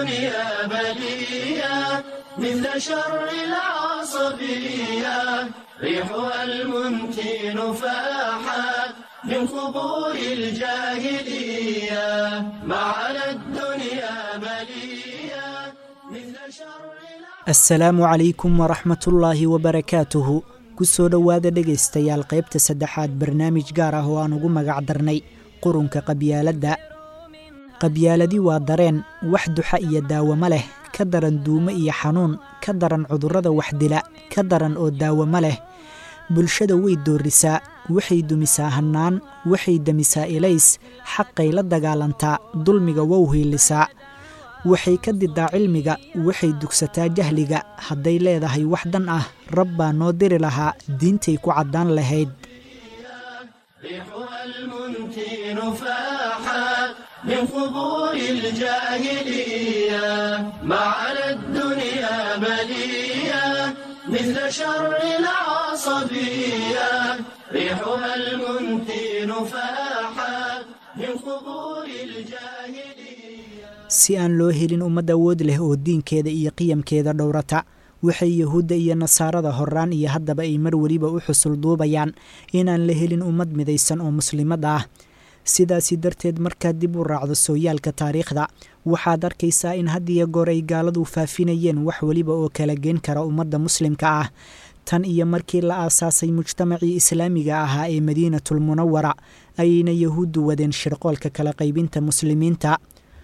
الدنيا بلية مثل شر العصبية ريحها المنتن فاحت من قبور الجاهلية ما على الدنيا بلية مثل شر assalaamu calaykum waraxmatullaahi wabarakaatuhu ku soo dhowaada dhegaystayaal qaybta saddexaad barnaamij gaar ah oo aan ugu magac darnay qurunka qabyaaladda qabyaaladi waa dareen wax duxa iyo daawamo leh ka daran duumo iyo xanuun ka daran cudurrada waxdila ka daran oo daawamo leh bulshada way doorisaa waxay dumisaa hannaan waxay demisaa ilays xaqay la dagaalantaa dulmiga wow hiilisaa waxay ka didaa cilmiga waxay dugsataa jahliga hadday leedahay wax dan ah rab baa noo diri lahaa diintay ku caddaan lahayd ريحها المنتن فاحت من قبور الجاهلية ما على الدنيا بلية مثل شر العصبية ريحها المنتن فاحت من قبور الجاهلية si aan loo helin ummad awood leh oo diinkeeda iyo qiyamkeeda dhowrata waxay yahuudda iyo nasaarada horraan iyo haddaba ay mar weliba u xusul duubayaan inaan la helin ummad midaysan oo muslimad ah sidaasi darteed markaad dib u raacdo sooyaalka taariikhda waxaad arkaysaa in had iyo goor ay gaaladu faafinayeen wax weliba oo kala geen kara ummadda muslimka ah tan iyo markii la aasaasay mujtamacii islaamiga ahaa ee madiinatul munawara ayayna yahuuddu wadeen shirqoolka kala qaybinta muslimiinta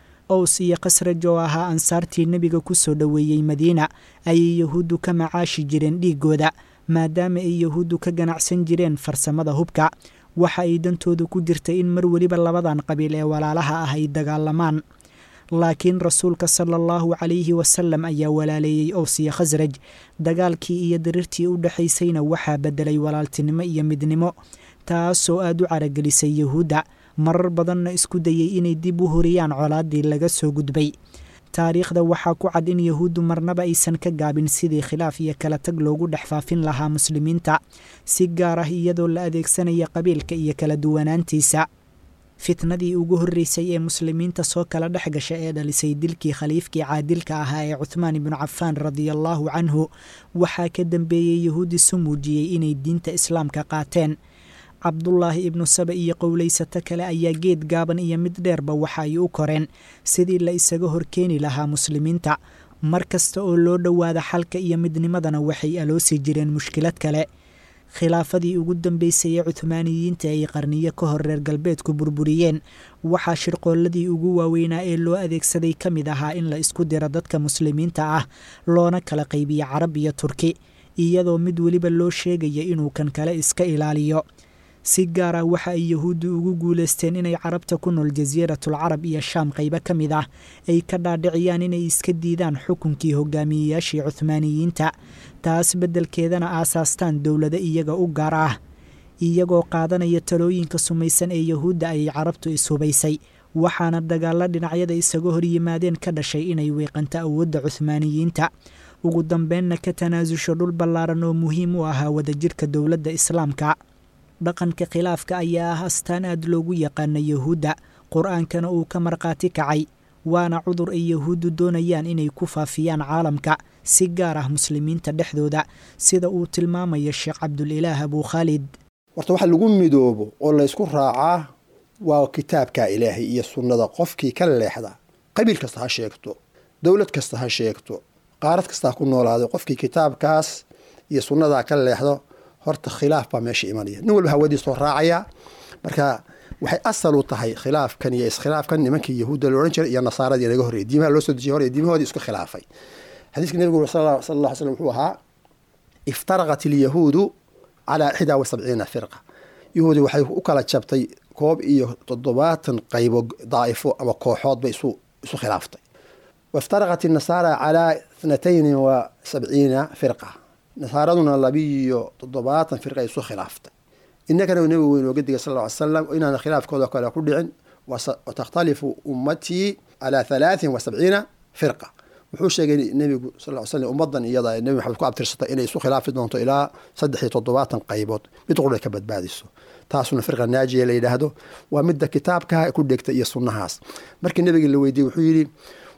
ows iyo khasraj oo ahaa ansaartii nebiga ku soo dhoweeyey madiina ayay yahuuddu ka macaashi jireen dhiiggooda maadaama ay yahuuddu ka ganacsan jireen farsamada hubka waxa ay dantoodu ku jirtay in mar weliba labadan qabiil ee walaalaha ah ay dagaalamaan laakiin rasuulka sala allahu calayhi wasalam ayaa walaaleeyey ows iyo khasraj dagaalkii iyo diriirtii u dhexaysayna waxaa beddelay walaaltinimo iyo midnimo taasoo aad u caragelisay yahuudda marar badanna isku dayey inay dib u horiyaan colaaddii laga soo gudbay taariikhda waxaa ku cad in yahuuddu marnaba aysan ka gaabin sidii khilaaf iyo kala tag loogu dhex faafin lahaa muslimiinta si gaar ah iyadoo la adeegsanaya qabiilka iyo kala duwanaantiisa fitnadii ugu horreysay ee muslimiinta soo kala dhex gasha ee dhalisay dilkii khaliifkii caadilka ahaa ee cuthmaan ibnu cafaan radiallaahu canhu waxaa ka dambeeyey yahuudi su muujiyey inay diinta islaamka qaateen cabdulaahi ibnu saba iyo qowlaysato kale ayaa geed gaaban iyo mid dheerba waxa ay u koreen sidii la isaga horkeeni lahaa muslimiinta mar kasta oo loo dhowaada xalka iyo midnimadana waxay aloosi jireen mushkilad kale khilaafadii ugu dambeysay ee cuhmaaniyiinta ay qarniyo ka hor reer galbeedku burburiyeen waxaa shirqoolladii ugu waaweynaa ee loo adeegsaday ka mid ahaa in la isku diro dadka muslimiinta ah loona kala qaybiyo carab iyo turki iyadoo mid weliba loo sheegaya inuu kan kale iska ilaaliyo si gaar ah waxa ay yahuuddu ugu guulaysteen inay carabta ku nool jasiiratul carab iyo shaam qaybo ka mid ah ay ka dhaadhiciyaan inay iska diidaan xukunkii hogaamiyeyaashii cuhmaaniyiinta taas beddelkeedana aasaastaan dowlado iyaga u gaar ah iyagoo qaadanaya talooyinka sumaysan ee yahuudda ayay carabtu ishubaysay waxaana dagaalla dhinacyada isaga horyimaadeen ka dhashay inay weeqanto awoodda cuhmaaniyiinta ugu dambeenna ka tanaasusho dhul ballaaran oo muhiim u ahaa wadajirka dowladda islaamka dhaqanka khilaafka ayaa ah astaan aad loogu yaqaana yahuudda qur-aankana uu ka markhaati kacay waana cudur ay yahuuddu doonayaan inay ku faafiyaan caalamka si gaar ah muslimiinta dhexdooda sida uu tilmaamayo sheekh cabdulilaah abuu khaalid horta waxa lagu midoobo oo laysku raacaa waa kitaabka ilaahay iyo sunnada qofkii ka leexda qabiil kasta ha sheegto dowlad kasta ha sheegto qaarad kasta ha ku noolaaday qofkii kitaabkaas iyo sunnadaa ka leexdo horta khilaaf baa meesha imanaya nin walba hawadiisoo raacaya marka waxay asal u tahay khilaafkan iyo iskhilaafkan nimankii yahuudda la odhan jiray iyo nasaaradii naga horreyay diimaha loo soo dejiyay hore diimahoodii isku khilaafay xadiiska nebigu sal alla alay slam wuxuu ahaa iftaraqat ilyahuudu calaa ixdaa wa sabciina firqa yahuudi waxay u kala jabtay koob iyo toddobaatan qaybo daa'ifo ama kooxood bay isu isu khilaaftay waftaraqat inasaara calaa ithnatayni wa sabciina firqa nasaaraduna labiiyo toddobaatan firqa isu khilaaftay innagana nabigu weyn ooga digay sal ll ly slam inaana khilaafkooda kale ku dhicin watakhtalifu ummatii calaa halaatin wa sabciina firqa wuxuu sheegay nebigu sal ly slam ummadan iyada nebi maxamed ku abtirsatay inay isu khilaafi doonto ilaa saddex iyo toddobaatan qaybood mid qura ka badbaadiso taasuna firqa naajiya la yidhaahdo waa midda kitaabka ku dhegta iyo sunnahaas markii nebiga la weydiiyey wuxuu yidhi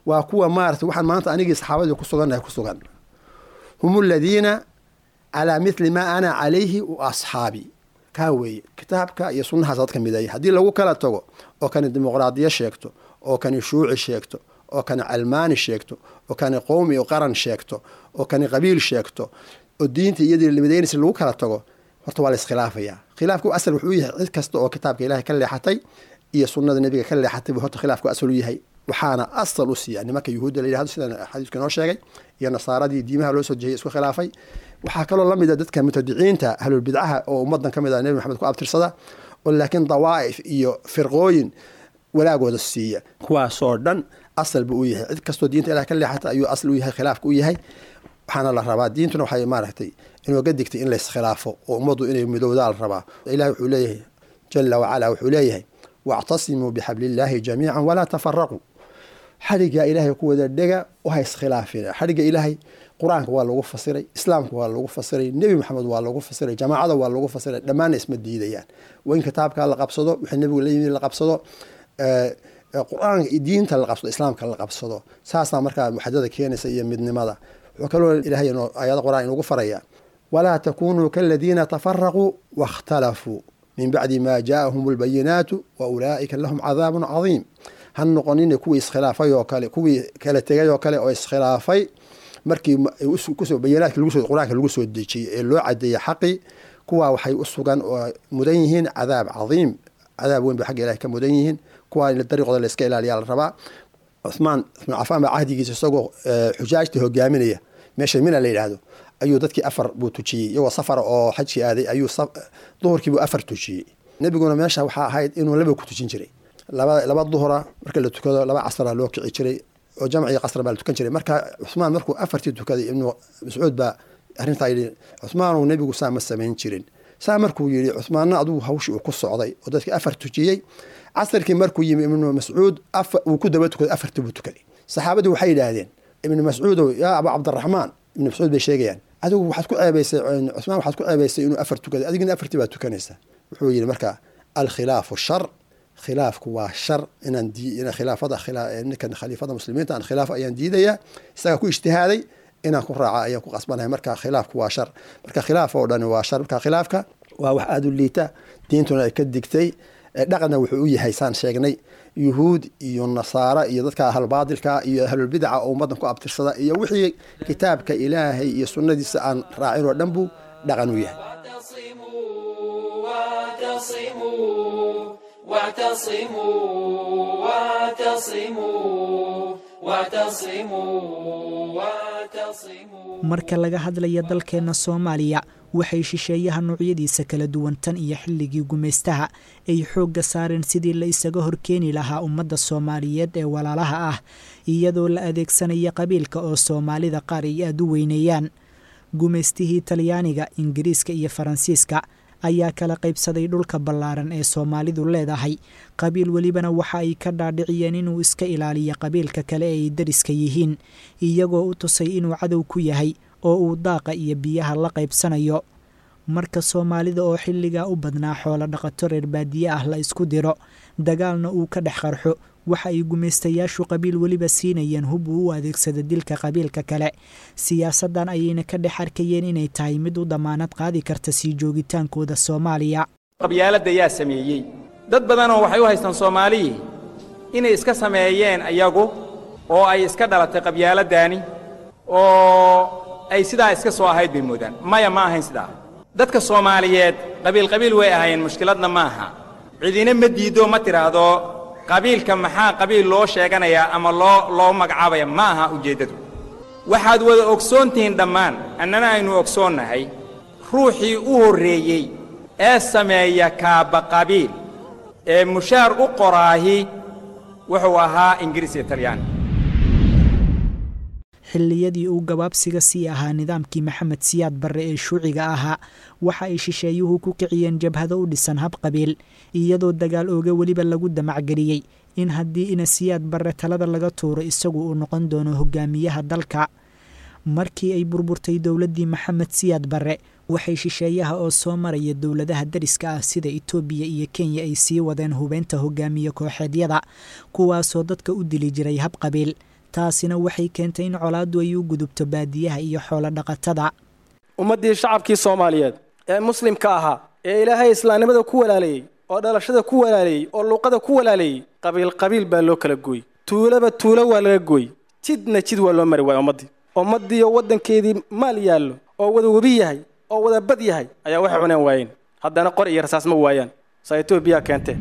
waa kuwa maarata waxaan maanta anigii saxaabadii ku sugannahay ku sugan hum aladiina calaa mithli maa ana calayhi wa asxaabii kaa weeye kitaabka iyo sunnahaas dadka mideeya haddii lagu kala tago oo kani dimuqraadiyo sheegto oo kani shuuci sheegto oo kani calmaani sheegto oo kani qowmi o qaran sheegto oo kani qabiil sheegto oo diinta iyadii midaynaysa lagu kala tago horta waa la iskhilaafaya khilaafku asal wuxuu yahay cid kasta oo kitaabka ilaahay ka leexatay iyo sunnada nebiga ka leexatay buu horta khilaafku asal u yahay waxaana asal u siiya nimanka yuhuudda la yidhahdo sida xadiiska inoo sheegay iyo nasaaradii diimaha loo soo jehiyay isku khilaafay waxaa kaloo la mid a dadka mutadiciinta ahlulbidcaha oo ummadan ka mid ah nebi maxamed ku abtirsada oo laakiin dawaa'if iyo firqooyin walaagooda siiya kuwaasoo dhan asal buu u yahay cid kastoo diinta ilaah ka leexata ayuu asal u yahay khilaafka u yahay waxaana la rabaa diintuna waxay maaragtay inooga digtay in layskhilaafo oo ummaddu inay midowdaa la rabaa ilahi wuxuu leeyahay jala wacala wuxuu leeyahay wactasimuu bixabliillaahi jamiican walaa tafaraquu xadhigga ilaahay ku wada dhega waha iskhilaafina xadhigga ilaahay qur-aanka waa lagu fasiray islaamka waa lagu fasiray nebi maxamed waa lagu fasiray jamaacada waa lagu fasiray dhammaanna isma diidayaan waa in kitaabka la qabsado wixii nebigu la yimid la qabsado qur-aanka diinta la qabsado islaamka la qabsado saasaa markaa waxdada keenaysa iyo midnimada wuxuu kaloo ilaahay aayada qur-aan inugu faraya walaa takunuu kaladiina tafaraquu waاkhtalafuu min bacdi ma jaaahum اlbayinaatu wa ulaa'ika lahum cadaabun cadiim ha noqonina kuwii iskhilaafay oo kale kuwii kala tegay oo kale oo iskhilaafay markii kusoo bayinaadka qur-aanka lagu soo dejiyey ee loo cadeeyey xaqii kuwaa waxay u sugan oo mudan yihiin cadaab cadiim cadaab weyn bay xagga ilahay ka mudan yihiin kuwaa in dariiqooda la iska ilaaliyaa la rabaa cumaan cumaan cafaan baa cahdigiisa isagoo xujaajta hogaaminaya meesha mina la yidhaahdo ayuu dadkii afar buu tujiyey iyagoo safara oo xajkii aaday ayuu duhurkiibuu afar tujiyey nebiguna meesha waxaa ahayd inuu laba ku tujin jiray laba laba duhura marka la tukado laba casra loo kici jiray oo jamcii qasra baa la tukan jiray marka cusmaan markuu afartii tukaday ibnu mascuud baa arrintaa yidhi cusmaanu nebigu saa ma samayn jirin saa markuu yidhi cusmaanna adugu hawshii uu ku socday oo dadkii afar tujiyey casarkii markuu yimi ibnu mascuud uu ku daba tukaday afartii buu tukaday saxaabadii waxay yidhaahdeen ibnu mascuudow yaa abu cabdiraxmaan ibnu mascuud bay sheegayaan adigu waxaad ku ceebaysay cusmaan waxaad ku ceebaysay inuu afar tukaday adigina afartii baad tukanaysaa wuxuu yidhi marka alkhilaafu shar khilaafku waa shar inaan khilaafada ninkan khaliifada muslimiinta aan khilaaf ayaan diidayaa isagaa ku ijtihaaday inaan ku raaca ayaan ku qasbanahay marka khilaafku waa shar marka khilaaf oo dhani waa shar marka khilaafka waa wax aada u liita diintuna ay ka digtay dhaqanna wuxuu u yahay saan sheegnay yuhuud iyo nasaara iyo dadka ahlbaadilka iyo ahlulbidaca oo ummadan ku abtirsada iyo wixii kitaabka ilaahay iyo sunnadiisa aan raacin oo dhan buu dhaqan u yahay marka laga hadlaya dalkeenna soomaaliya waxay shisheeyaha noocyadiisa kala duwan tan iyo xilligii gumaystaha ay xoogga saareen sidii la isaga horkeeni lahaa ummadda soomaaliyeed ee walaalaha ah iyadoo la adeegsanaya qabiilka oo soomaalida qaar ay aada u weyneeyaan gumaystihii talyaaniga ingiriiska iyo faransiiska ayaa kala qaybsaday dhulka ballaaran ee soomaalidu leedahay qabiil welibana waxa ay ka dhaadhiciyeen inuu iska ilaaliyo qabiilka kale ee ay dariska yihiin iyagoo u tusay inuu cadow ku yahay oo uu daaqa iyo biyaha la qaybsanayo marka soomaalida oo xilligaa u badnaa xoolo dhaqato reer baadiye ah la isku diro dagaalna uu ka dhex qarxo waxa ay gumaystayaashu qabiil weliba siinayeen hub uu u adeegsado dilka qabiilka kale siyaasaddan ayayna ka dhex arkayeen inay tahay mid u damaanad qaadi karta sii joogitaankooda soomaaliya qabyaaladda yaa sameeyey dad badanoo waxay u haystaan soomaaliyii inay iska sameeyeen iyagu oo ay iska dhalatay qabyaaladdaani oo ay sidaa iska soo ahayd bay moodaan maya ma ahayn sidaa dadka soomaaliyeed qabiil qabiil way ahaayeen mushkiladna ma aha cidina ma diiddo ma tidhaahdo qabiilka maxaa qabiil loo sheeganayaa ama loo loo magacaabaya ma aha ujeeddadu waxaad wada ogsoon tihiin dhammaan annana aynu ogsoonnahay ruuxii u horreeyey ee sameeya kaabba qabiil ee mushaar u qoraahi wuxuu ahaa ingiriis iyo talyaani xilliyadii uu gabaabsiga sii ahaa nidaamkii maxamed siyaad barre ee shuuciga ahaa waxa ay shisheeyuhu ku kiciyeen jabhado u dhisan hab qabiil iyadoo dagaal ooga weliba lagu damacgeliyey in haddii ina siyaad barre talada laga tuuro isagu uu noqon doono hogaamiyaha dalka markii ay burburtay dowladdii maxamed siyaad barre waxay shisheeyaha oo soo maraya dowladaha dariska ah sida itoobiya iyo kenya ay sii wadeen hubeynta hogaamiye kooxeedyada kuwaasoo dadka u dili jiray hab qabiil taasina waxay keentay in colaaddu ay u gudubto baadiyaha iyo xoolo dhaqatada ummaddii shacabkii soomaaliyeed ee muslimka ahaa ee ilaahay islaamnimada ku walaaleeyey oo dhalashada ku walaaleeyey oo luuqada ku walaaleeyey qabiil qabiil baa loo kala gooy tuulaba tuulo waa laga gooy jidna jid waa loo mari waaya ummaddii ummaddiiyo waddankeedii maal yaallo oo wada webi yahay oo wada bad yahay ayaa waxay cuneen waayeen haddana qor iyo rasaas ma waayaan saa etoobiya keentee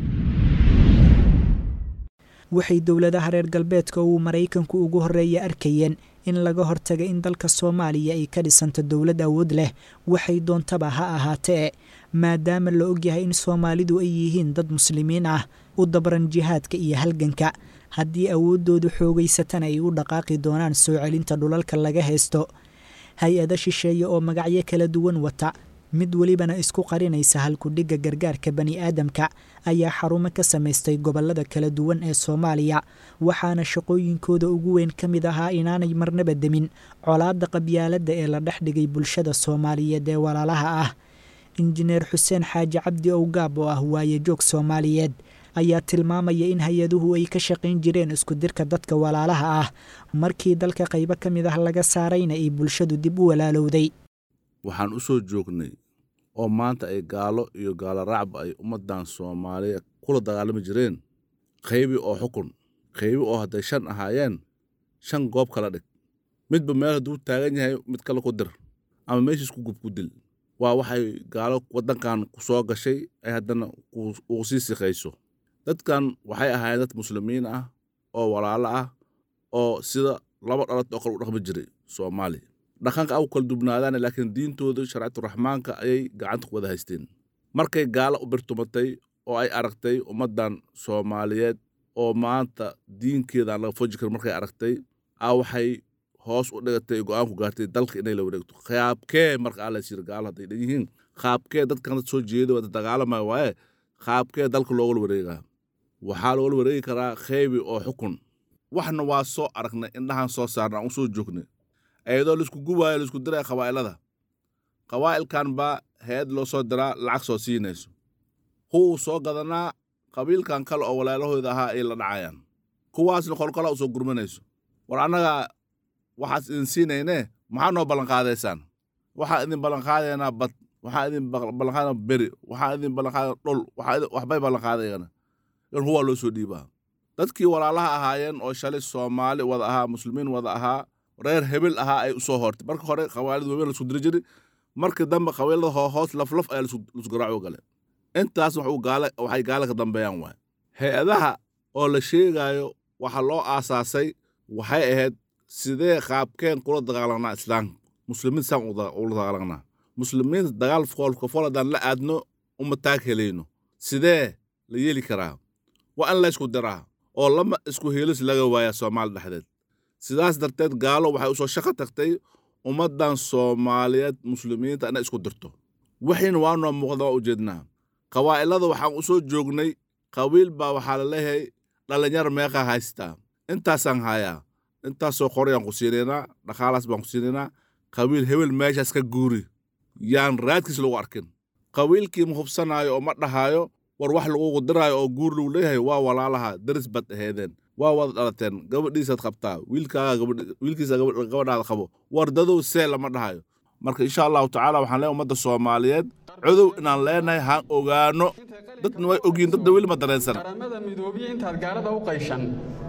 waxay dowladaha reer galbeedka uu maraykanku ugu horreeya arkayeen in laga hortaga in dalka soomaaliya ay ka dhisanto dowlad awood leh waxay doontaba ha ahaatee maadaama la ogyahay in soomaalidu ay yihiin dad muslimiin ah u dabran jihaadka iyo halganka haddii awooddoodu xoogaysatana ay u dhaqaaqi doonaan soo celinta dhulalka laga haysto hay-ado shisheeye oo magacyo kala duwan wata mid welibana isku qarinaysa halkudhigga gargaarka bani aadamka ayaa xarumo ka samaystay gobollada kala duwan ee soomaaliya waxaana shaqooyinkooda ugu weyn ka mid ahaa inaanay marnaba demin colaadda qabyaaladda ee la dhex dhigay bulshada soomaaliyeed ee walaalaha ah injineer xuseen xaaji cabdi owgaab oo ah waayejoog soomaaliyeed ayaa tilmaamaya in hay-aduhu ay ka shaqayn jireen isku dirka dadka walaalaha ah markii dalka qaybo ka mid ah laga saarayna ay bulshadu dib u walaalowday waxaan u soo joognay oo maanta ay gaalo iyo gaalo raacba ay ummaddan soomaaliya kula dagaalami jireen qaybi oo xukun qaybi oo hadday shan ahaayeen shan goob kala dhig midba meel hadduu taagan yahay mid kale ku dir ama meeshiis ku gub ku dil waa waxay gaalo waddankan ku soo gashay ay haddana uu sii siqayso dadkan waxay ahaayeen dad muslimiin ah oo walaalo ah oo sida laba dhalad oo kale u dhaqmi jiray soomaaliya dhaqanka au kala dubnaadaan laakiin diintooda sharcaturaxmaanka ayay gacanta ku wada haysteen markay gaalo u birtumatay oo ay aragtay ummaddan soomaaliyeed oo maanta diinkeedaan laga foji karin markay aragtay a waxay hoos u dhigatay go-aan ku gaartay dalka inay la wareegto qaabkee marka aa laysyiri gaalo hadday dhan yihiin qaabkee dadkan dad soo jeeda wada dagaalamaya waaye qaabkee dalka loogala wareegaa waxaa loogala wareegi karaa kheybi oo xukun waxna waa soo aragnay indhahaan soo saarna aan u soo joognay ayadoo laisku gubaayo laisku diraya qabaa'ilada qabaa'ilkan baa hay-ad loo soo diraa lacag soo siinayso kuwuu soo gadanaa qabiilkan kale oo walaalahooda ahaa ay la dhacayaan kuwaasna qolqolaa u soo gurmanayso war annagaa waxaas idin siinaynee maxaa noo ballanqaadaysaan waxaa idin ballanqaadaynaa bad waxaa idin ballanqaadana beri waxaa idin ballanqaadana dhul waxbay ballanqaadayana in huwaa loo soo dhiibaa dadkii walaalaha ahaayeen oo shalay soomaali wada ahaa muslimiin wada ahaa reer hebel ahaa ay u soo hortay marka hore qabailada waaweyn laisku diri jiri markii dambe qabiilada hoos laflaf ayaa laisku garaaco gale intaas waxay gaala ka dambeeyaan waay hay-adaha oo la sheegaayo waxa loo aasaasay waxay ahayd sidee qaabkeen kula dagaalanaa islaamka muslimiin saan ula dagaalanaa muslimiinta dagaal foolka fool haddaan la aadno uma taag helayno sidee la yeeli karaa waa in la ysku diraa oo lama isku heelis laga waayaa soomaali dhexdeed sidaas darteed gaalo waxay u soo shaqo tagtay ummaddan soomaaliyeed muslimiinta inay isku dirto wixiina waa noo muuqda waa ujeednaa qabaa'ilada waxaan u soo joognay qabiil baa waxaa la leeyahay dhallinyar meeqaa haystaa intaasaan hayaa intaasoo qorayaan ku siinaynaa dhaqaalaas baan ku siinaynaa qabiil hebel meeshaas ka guuri yaan raadkiis lagu arkin qabiilkii ma hubsanaayo oo ma dhahaayo war wax lagugu diraayo oo guur lagu leeyahay waa walaalaha daris bad aheedeen waa wada dhalateen gabadhiisaad qabtaa wiilkaaga wiilkiisa gabadhaada qabo war dadow see lama dhahayo marka insha allahu tacaala waxaan leeyahay ummadda soomaaliyeed codow inaan leenahay haan ogaano dadna way ogyihin dadna weli ma dareensan qaramada midoobiya intaad gaalada u qayshan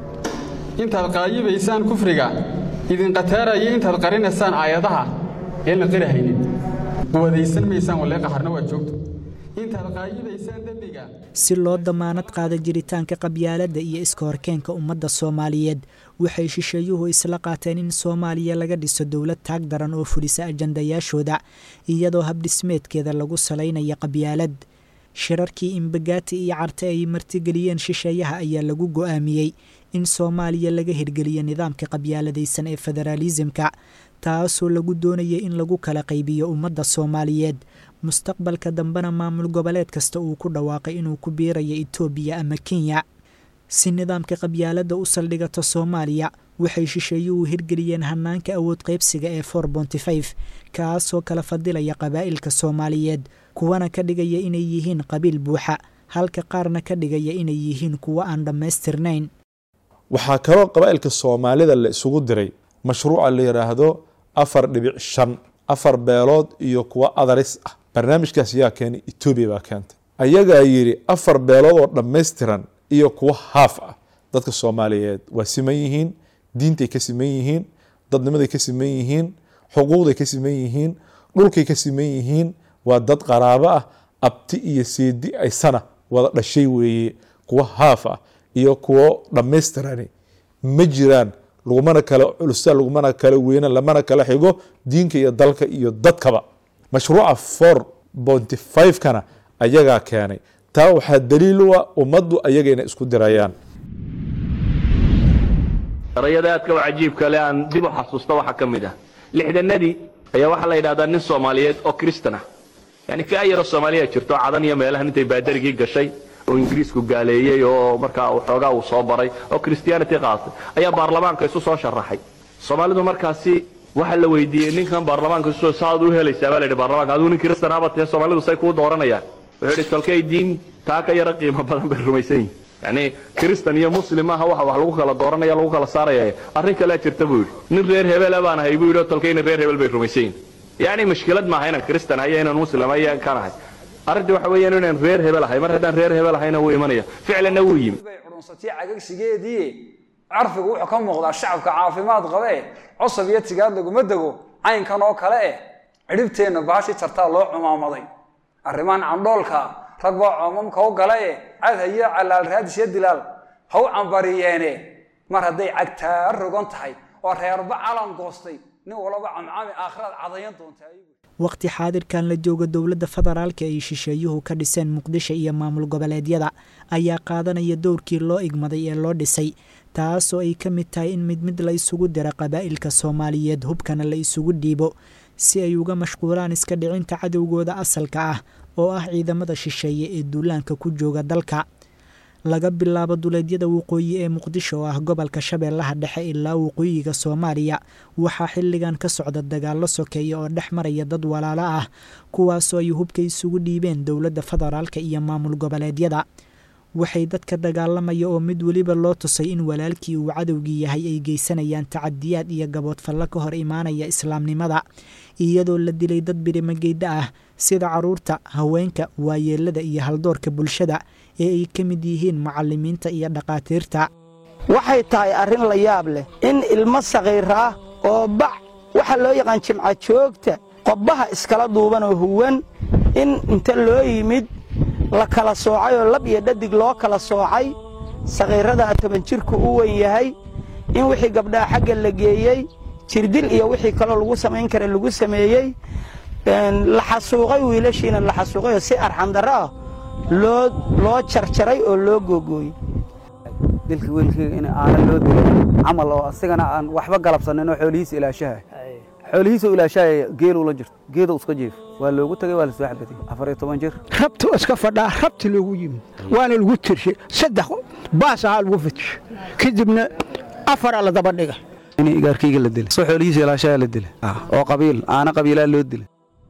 intaad qaayibaysaan kufriga idin qataaraya intaad qarinaysaan aayadaha ee la qirahaynin quwadaysan maysaan walee qaharna waa joogto intaad qaayibaysaan dembiga si loo damaanad qaada jiritaanka qabyaaladda iyo iska horkeenka ummadda soomaaliyeed waxay shisheeyuhu isla qaateen in soomaaliya laga dhiso dowlad taag daran oo fudhisa ajandayaashooda iyadoo habdhismeedkeeda lagu salaynaya qabyaalad shirarkii imbagaati iyo carte ay martigeliyeen shisheeyaha ayaa lagu go'aamiyey in soomaaliya laga hirgeliyo nidaamka qabyaaladaysan ee federaalisimka taasoo lagu doonayay in lagu kala qaybiyo ummadda soomaaliyeed mustaqbalka dambena maamul goboleed kasta uu ku dhawaaqay inuu ku biirayo etoobiya ama kenya si nidaamka qabyaaladda u saldhigato soomaaliya waxay shisheeyuhu hirgeliyeen hanaanka awood qaybsiga ee for bontifif kaasoo kala fadilaya qabaa'ilka soomaaliyeed kuwana ka dhigaya inay yihiin qabiil buuxa halka qaarna ka dhigaya inay yihiin kuwo aan dhammaystirnayn waxaa kaloo qabaa'ilka soomaalida la isugu diray mashruuca la yidhaahdo afar dhibic shan afar beelood iyo kuwa adaris ah barnaamijkaas yaa keenay etoobiya baa keentay ayagaa yidhi afar beelood oo dhammaystiran iyo kuwa haaf ah dadka soomaaliyeed waa siman yihiin diintay ka siman yihiin dadnimaday ka siman yihiin xuquuqday ka siman yihiin dhulkay ka siman yihiin waa dad qaraabo ah abti iyo seedi aysana wada dhashay weeye kuwa haaf ah iyo kuwo dhammaystirani ma jiraan lagumana kala culusa lagumana kala weyna lamana kala xigo diinka iyo dalka iyo dadkaba mashruuca four bonty five-kana ayagaa keenay taa waxaa daliil u ah ummaddu ayaga inay isku dirayaan erayada aadka u cajiibka le aan dib u xasuusta waxaa ka mid ah lixdanadii ayaa waxaa la yidhahdaa nin soomaaliyeed oo kristan ah yani fi'a yaroo soomaaliya jirto cadan iyo meelahan intay baadarigii gashay oo ingiriisku gaaleeyey oo markaa xoogaa uu soo baray oo christianity qaatay ayaa baarlamaanka isu soo sharaxay soomaalidu markaasi waxaa la weydiiyey ninkan baarlamaanka isu saad u helaysaa baa la yidhi baarlamaanka aduu nin kristanaaba tahe soomaalidu say kuu dooranayaan wuxuu yidhi tolkay diin taa ka yara qiimo badan bay rumaysan yihin yani kristan iyo muslim maaha waxa wax lagu kala dooranaya lagu kala saaraya arrin kalea jirta buu yidhi nin reer hebela baan ahay buu yidhi oo tolkayna reer hebel bay rumaysan yihin yani mushkilad maaha inaan kristan ahay inaan muslim ahay kan ahay arrintii waxa weeyaan inaan reer hebel ahay mar haddaan reer hebel ahayna wuu imanaya ficlanna wuu yimi curunsatay cagagsigeedii carfigu wuxuu ka muuqdaa shacabka caafimaad qabe cusub iyo tigaad laguma dego caynkan oo kale eh cidhibteenna baashii tartaa loo cumaamaday arrimahan candhoolka rag baa coomamka u gala e cad hayo calaal raadis iyo dilaal ha u cambariyeene mar hadday cagtaa rogan tahay oo reerba calan goostay nin walaba camcami aakhiraad cadayan doontaa waqti xaadirkan la jooga dowladda federaalka ay shisheeyuhu ka dhiseen muqdisho iyo maamul goboleedyada ayaa qaadanaya dowrkii loo igmaday ee loo dhisay taasoo ay ka mid tahay in mid mid la isugu dira qabaa'ilka soomaaliyeed hubkana la isugu dhiibo si ay uga mashquulaan iska dhicinta cadowgooda asalka ah oo ah ciidamada shisheeye ee duulaanka ku jooga dalka laga bilaabo duleedyada waqooyi ee muqdisho oo ah gobolka shabeellaha dhexe ilaa waqooyiga soomaaliya waxaa xilligan ka socda dagaallo sokeeya oo dhex maraya dad walaalo ah kuwaasoo ay hubka isugu dhiibeen dowladda federaalka iyo maamul goboleedyada waxay dadka dagaalamaya oo mid weliba loo tusay in walaalkii uu cadowgii yahay ay geysanayaan tacadiyaad iyo gaboodfallo ka hor imaanaya islaamnimada iyadoo la dilay dad birimageydha ah sida caruurta haweenka waayeelada iyo haldoorka bulshada ee ay ka mid yihiin macalimiinta iyo dhakhaatiirta waxay tahay arrin la yaab leh in ilmo sakhiir ah oo bac waxa loo yaqaan jimca joogta qobbaha iskala duuban oo huwan in inta loo yimid la kala soocay oo lab iyo dhadig loo kala soocay sakhiirradaa toban jirku u wen yahay in wixii gabdhaha xagga la geeyey jirdil iyo wixii kaloo lagu samayn kara lagu sameeyey la xasuuqay wiilashiina la xasuuqay oo si arxandarro ah loo loo jarjaray oo loo googooyey dilka wiilkayga in aana loo dilay camal oo asigana aan waxba galabsanin oo xoolihiisa ilaashaha xoolihiisa ilaashahaya geeluu la jirto geedow iska jiif waa loogu tagay waa la soo xabadiyey afar iyo toban jir rabtu iska fadhaa rabti loogu yimid waana lagu tirshay saddex baas ahaa lagu fitishay kadibna afaraa la daba dhiga in igaarkayga la dilay soo xoolihiisa ilaashaha la dilay oo qabiil aana qabiilaa loo dilay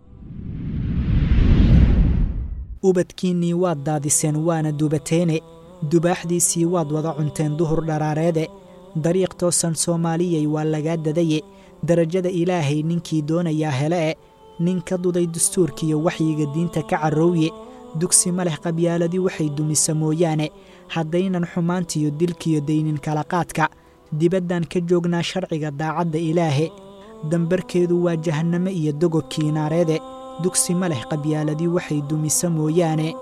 ubadkiinnii waad daadiseen waana dubateene dubaaxdiisii waad wada cunteen duhur dharaareede dariiq toosan soomaaliyay waa lagaa dadaye darajada ilaahay ninkii doonayaa hele e nin ka duday dastuurkiiyo waxyiga diinta ka carrowye dugsi ma leh qabyaaladii waxay dumisa mooyaane haddaynan xumaantiyo dilkiyo daynin kala qaadka dibaddan ka joognaa sharciga daacadda ilaahe dambarkeedu waa jahanname iyo dogobkii naareede dugsi ma leh qabyaaladii waxay dumisa mooyaane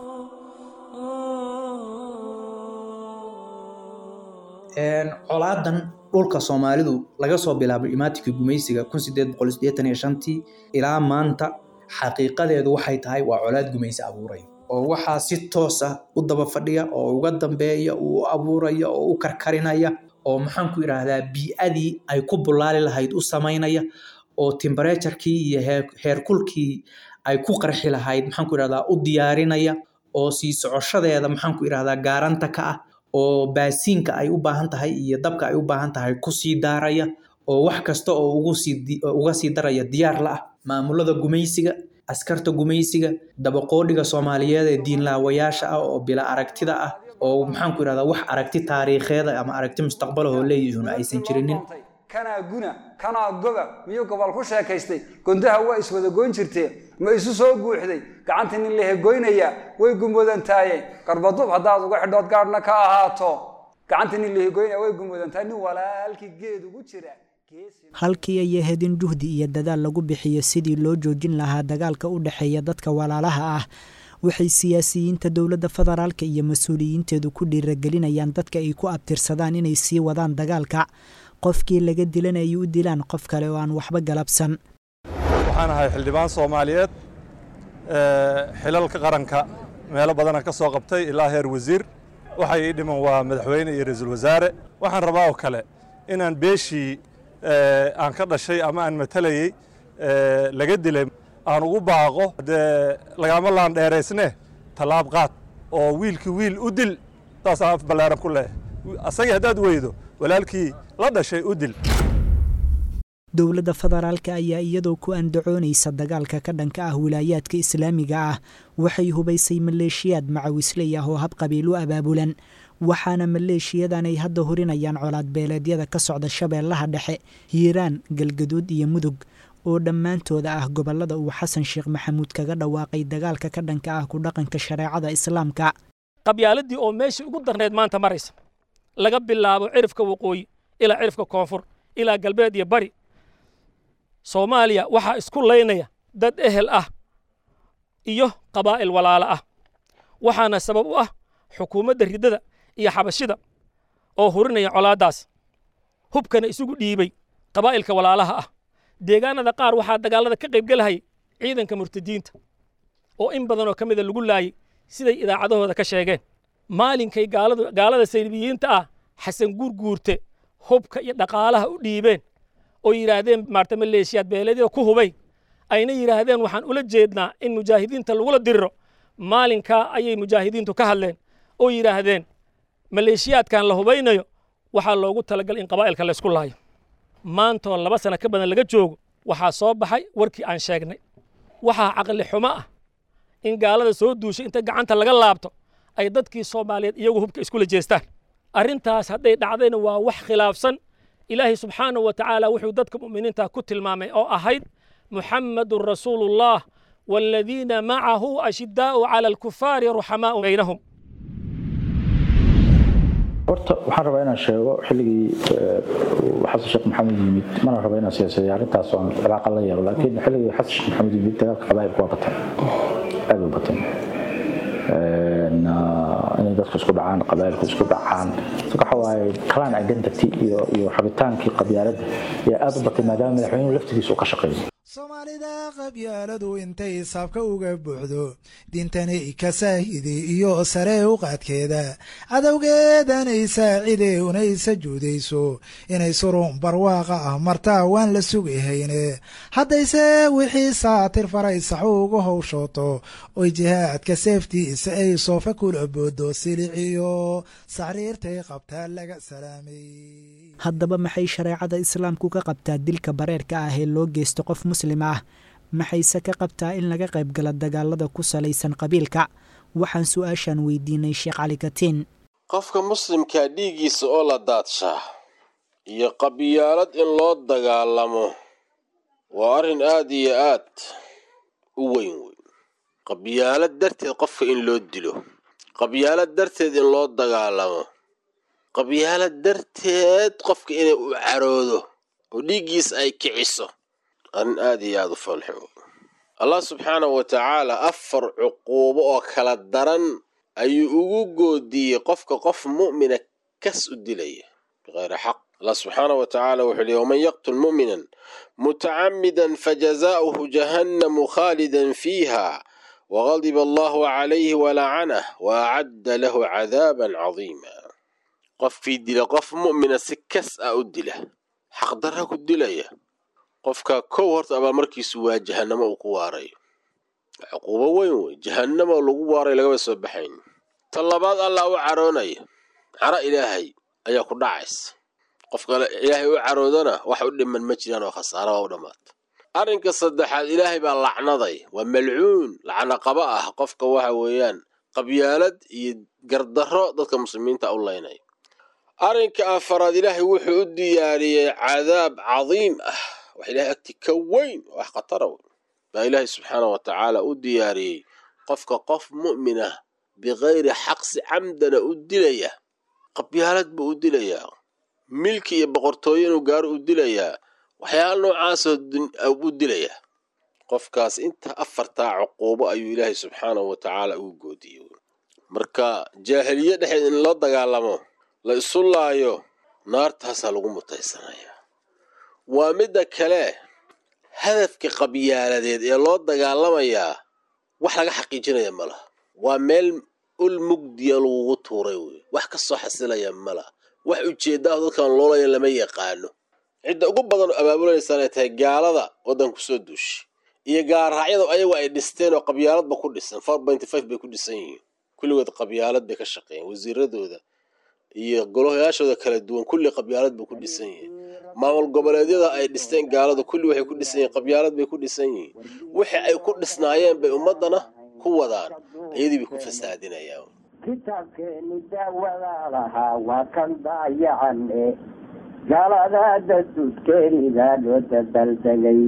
colaadan dhulka soomaalidu laga soo bilaabay imaatinka gumaysiga tii ilaa maanta xaqiiqadeedu waxay tahay waa colaad gumaysi abuuray oo waxaa si toos ah u daba fadhiya oo uga dambeeya uu abuuraya oo u karkarinaya oo maxaanku idhaahdaa bii'adii ay ku bulaali lahayd u samaynaya oo timbareejarkii iyo heerkulkii ay ku qarxi lahayd maxaanku idhahdaa u diyaarinaya oo sii socoshadeeda maxaanku idhahdaa gaaranta ka ah oo baasiinka ay u baahan tahay iyo dabka ay u baahan tahay kusii daaraya oo wax kasta oo uga sii daraya diyaar la ah maamulada gumaysiga askarta gumaysiga dabaqoodhiga soomaaliyeed ee diinlaawayaasha ah oo bila aragtida ah oo maxaan ku idhahdaa wax aragti taariikheeda ama aragti mustaqbalahoo leeyihiin aysan jirinin kanaa guna kanaa goba miyuu gobol ku sheekaystay gondaha waa iswada goyn jirtee ma isu soo guuxday gacanta nin la hegoynaya way gumudantaaye garbadub haddaad uga xidhood gaadhna ka ahaato gacanta nin la hegoynaya way gumudantahay nin walaalkii geed ugu jira halkii ay ahayd in juhdi iyo dadaal lagu bixiyo sidii loo joojin lahaa dagaalka u dhexeeya dadka walaalaha ah waxay siyaasiyiinta dowladda federaalka iyo mas-uuliyiinteedu ku dhiiragelinayaan dadka ay ku abtirsadaan inay sii wadaan dagaalka qofkii laga dilan ay u dilaan qof kale oo aan waxba galabsan waxaan ahay xildhibaan soomaaliyeed xilalka qaranka meelo badana ka soo qabtay ilaa heer wasiir waxay ii dhiman waa madaxweyne iyo ra-iisul wasaare waxaan rabaa oo kale inaan beeshii aan ka dhashay ama aan matalayey laga dilay aan ugu baaqo dee lagama laan dheeraysne tallaab qaad oo wiilkii wiil u dil saasaan af ballaaran ku leeyahay asagii haddaad weydo walaalkii la dhashay u dil dowladda federaalka ayaa iyadoo ku andacoonaysa dagaalka ka dhanka ah wilaayaadka islaamiga ah waxay hubaysay maleeshiyaad macawisley ah oo hab qabiil u abaabulan waxaana maleeshiyadan ay hadda hurinayaan colaad beeleedyada ka socda shabeellaha dhexe hiiraan galgaduud iyo mudug oo dhammaantooda ah gobollada uu xasan sheekh maxamuud kaga dhawaaqay dagaalka ka dhanka ah ku dhaqanka shareecada islaamka qabyaaladii oo meeshii ugu darneyd maanta maraysa laga bilaabo cirifka waqooyi ilaa cirifka koonfur ilaa galbeed iyo bari soomaaliya waxaa isku laynaya dad ehel ah iyo qabaa'il walaalo ah waxaana sabab u ah xukuumadda riddada iyo xabashida oo hurinaya colaaddaas hubkana isugu dhiibay qabaa'ilka walaalaha ah deegaanada qaar waxaa dagaallada ka qaybgelahayay ciidanka murtadiinta oo in badanoo ka mida lagu laayay siday idaacadahooda ka sheegeen maalinkay gaalada saylibiyiinta ah xasan guurguurte hubka iyo dhaqaalaha u dhiibeen oo yidhaahdeen maarta maleeshiyaad beeleedyada ku hubay ayna yidhaahdeen waxaan ula jeednaa in mujaahidiinta lagula diriro maalinkaa ayay mujaahidiintu ka hadleen oo yidhaahdeen maleeshiyaadkan la hubaynayo waxaa loogu talagalay in qabaa'ilka laysku laayo maantoo laba sana ka badan laga joogo waxaa soo baxay warkii aan sheegnay waxaa caqli xumo ah in gaalada soo duushay inta gacanta laga laabto ay dadkii soomaaliyeed iyagu hubka iskula jeestaan arrintaas hadday dhacdayna waa wax khilaafsan ilaahay subxaanahu wa tacaala wuxuu dadka mu'miniinta ku tilmaamay oo ahayd muxammadun rasuulullah waaladiina macahu ashidaa'u cala alkufaari ruxamaa'u baynahum horta waxaan rabaa inaan sheego xilligii xasan sheekh maxamed yimid mana raba inaan siyaasadeeyo arrintaas oo aan cilaaqa la yeelo laakiin xilligii xasan sheekh maxamed yimid dagaalka qabaa'ilku waa batay aad u batay inay dadku isku dhacaan qabaa'ilku isku dhacaan waxa waaye clan identity iyo iyo rabitaankii qabyaaladda ayaa aad u batay maadaama madaxweynuhu laftigiisa uu ka shaqeeyo soomaalida qabyaaladu intay saabka uga buuxdo diintani ka saahide iyo sare u qaadkeeda cadowgeedanay saacide unay sajuudayso inay surun barwaaqa ah martaa waan la sugahayne haddayse wixii saatir faray saxu uga howshooto oy jihaadka seeftiisa ay soofa kula boodo siliciyo saxriirtay qabtaa laga salaamay haddaba maxay shareecada islaamku ka qabtaa dilka bareerka ah ee loo geysto qof muslim ah maxayse ka qabtaa in laga qayb gala dagaalada ku salaysan qabiilka waxaan su-aashan weydiinay sheekh cali katiin qofka muslimkaa dhiiggiisa oo la daadshaa iyo qabyaalad in loo dagaalamo waa arrin aad iyo aad u weyn weyn qabyaalad darteed qofka in loo dilo qabyaalad darteed in loo dagaalamo qabyaalad darteed qofka inay u caroodo oo dhiiggiisa ay kiciso arrin aad iyo aad u foolxun allah subxaanahu wa tacaala afar cuquubo oo kala daran ayuu ugu goodiyey qofka qof mu'mina kas u dilaya biqayri xaq allah subxaanahu wa tacaala wuxuu yihi waman yaqtul mu'minan mutacamidan fajazaa'uhu jahannamu khaalidan fiiha wagadiba allahu calayhi walacanah waacadda lahu cadaaban cadiima qofkii dila qof mu'mina si kas ah u dila xaqdarra ku dilaya qofka kow horta abaalmarkiisu waa jahannamo uu ku waarayo cuquubo weyn wey jahannamo lagu waaray lagaba soo baxayn ta labaad allah u caroonaya caro ilaahay ayaa ku dhacaysa qofka ilaahay u caroodana wax u dhiman ma jiraan oo khasaara waa u dhammaata arrinka saddexaad ilaahay baa lacnaday waa malcuun lacno qaba ah qofka waxa weeyaan qabyaalad iyo gardarro dadka muslimiinta u laynaya arrinka afaraad ilaahay wuxuu u diyaariyey cadaab cadiim ah wax ilahay agti ka weyn oo wax khatara weyn baa ilaahay subxaana wa tacaala u diyaariyey qofka qof mu'min ah bikayri xaqsi camdana u dilaya qabyaalad buu u dilayaa milki iyo boqortooyo inuu gaaro u dilayaa waxyaala noocaasoo u dilayaa qofkaas inta afartaa cuquubo ayuu ilaahay subxaanahu wa tacaala ugu goodiyey marka jaahiliye dhexeed in loo dagaalamo la isu laayo naartaasaa lagu mutaysanayaa waa midda kale hadafka qabyaaladeed ee loo dagaalamayaa wax laga xaqiijinaya ma laha waa meel ul mugdiya lagugu tuuray wey wax ka soo xasilaya ma laha wax ujeeddaah dadkan loolaya lama yaqaano cidda ugu badan oo abaabulanaysan ay tahay gaalada waddanku soo duushay iyo gaarraacyada ayagu ay dhisteen oo qabyaaladba ku dhisan four pointy five bay ku dhisan yihiin kulligood qabyaalad bay ka shaqeeyeen wasiiradooda iyo golayaashooda kala duwan kulli qabyaalad bay ku dhisan yihiin maamul goboleedyada ay dhisteen gaaladu kulli waxay ku dhisan yihiin qabyaalad bay ku dhisan yihiin wixii ay ku dhisnaayeen bay ummaddana ku wadaan iyadii bay ku fasaadinayaan kitaabkeeni daawada lahaa waa kan daayacane gaalada dastuudkeeniga loo dabaldegay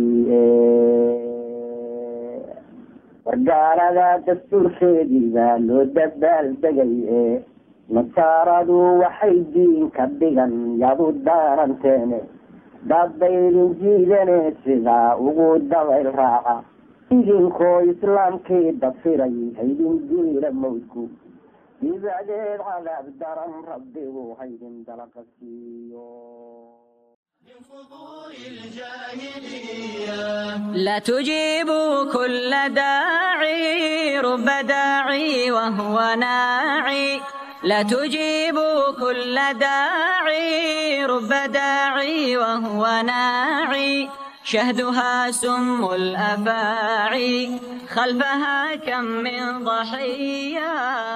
wargaalada dastuurkeediga loo dabaaldegay nasaaradu waxay diin ka dhigan yadu daaranteene daadbaydin jiidane sidaa ugu dabayl raaca idinkoo islaamkii dafiray haydin diila mawdku dibacdeed cadaab daran rabbigu haydin dalaqa siiyo لا تجيبوا كل داعي رب داعي وهو ناعي لا تجيبوا كل داعي رب داعي وهو ناعي شهدها سم الأفاعي خلفها كم من ضحية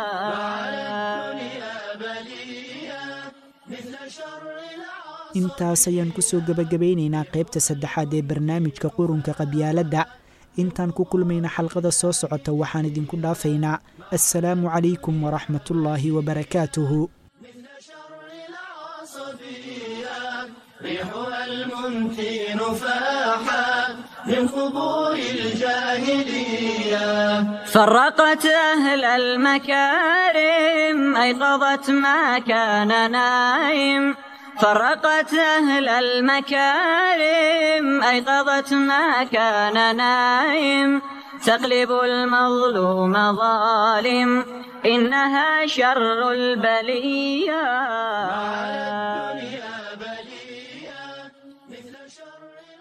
intaas ayaan kusoo gebagabaynaynaa qaybta saddexaad ee barnaamijka qurunka qabyaaladda intaan ku kulmayna xalqada soo socota waxaan idinku dhaafaynaa assalaamu calaykum waraxmatullaahi wabarakaatuhu ريحها المنتن فاحا من قبور الجاهلية فرقت أهل المكارم أيقظت ما كان نايم فرقت أهل المكارم أيقظت ما كان نايم تقلب المظلوم ظالم إنها شر البلية مثل شر